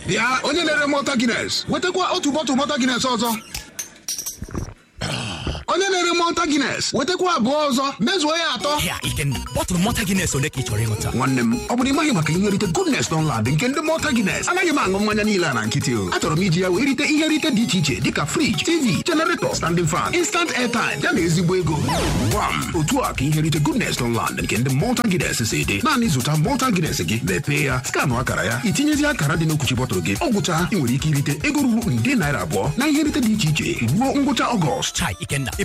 bịa onye na-ere mọta gines wetakwa otu bọtụl mọta gines ọzọ onye na-ere mọta gines wetakwa abụọ ọzọ mezuo ya atọ Ya, Ikenna, bọtụlụ mọta Guinness ole ka ị chọrọ ịṅụta? nwanne m ọ bụrụ ịmaghị maka ihe nrite goodness Dunlad nke ndị mọta gines anaghị m aṅụ mmanya niile a na nkịtị o achọrọ m iji ya wee rite ihe nrite dị iche iche dịka friji tv generator standing fan instant airtime ya na ezigbo ego gwam otu a ka ihe nrite goodness Dunlad nke ndị mọta gines si dị naanị zụta mọta gines gị mepee ya skanụ akara ya itinyezi akara dị n'okwuchi bọtụlụ gị ọ gwụcha ị nwere ike irite ego ruru nde naira abụọ na ihe nrite dị iche iche ruo ngwụcha ọgọst Chai, Ikenna,